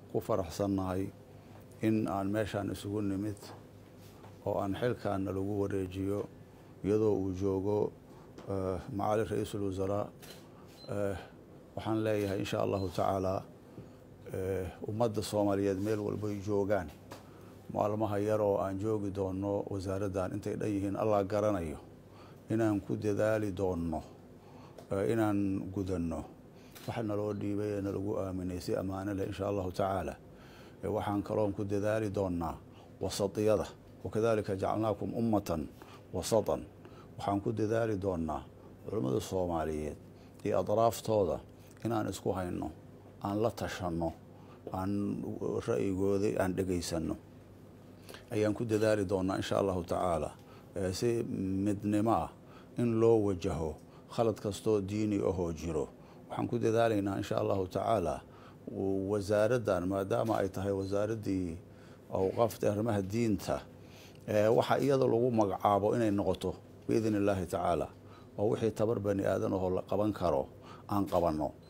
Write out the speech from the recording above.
ku faraxsannahay in aan meeshaan isugu nimid oo aan xilkaana lagu wareejiyo iyadoo uu joogo macali ra-iisul wasaraa waxaan leeyahay insha allahu tacaala ummadda soomaaliyeed meel walbay joogaan maalmaha yar oo aan joogi doonno wasaaraddan intay dhan yihiin allah garanayo inaan ku dadaali doonno inaan gudanno waxa naloo dhiibay ee nalagu aaminay si ammaano leh insha allahu tacaala waxaan kaloon ku dadaali doonnaa wasatiyada wakadalika jacalnaakum ummatan wasatan waxaan ku dadaali doonnaa culammada soomaaliyeed iyo adraaftooda inaan isku hayno aan la tashanno aan ra'yigooda aan dhegaysanno ayaan ku dadaali doonnaa insha allahu tacaala si midnimo ah in loo wajaho khalad kastoo diini ahoo jiro waxaan ku dadaalaynaa insha allahu tacaala wasaaraddan maadaama ay tahay wasaaraddii awqaafta arrimaha diinta waxa iyada lagu magacaabo inay noqoto biidn illaahi tacaala oo wixii tabar bani aadan ahoo la qaban karo aan qabanno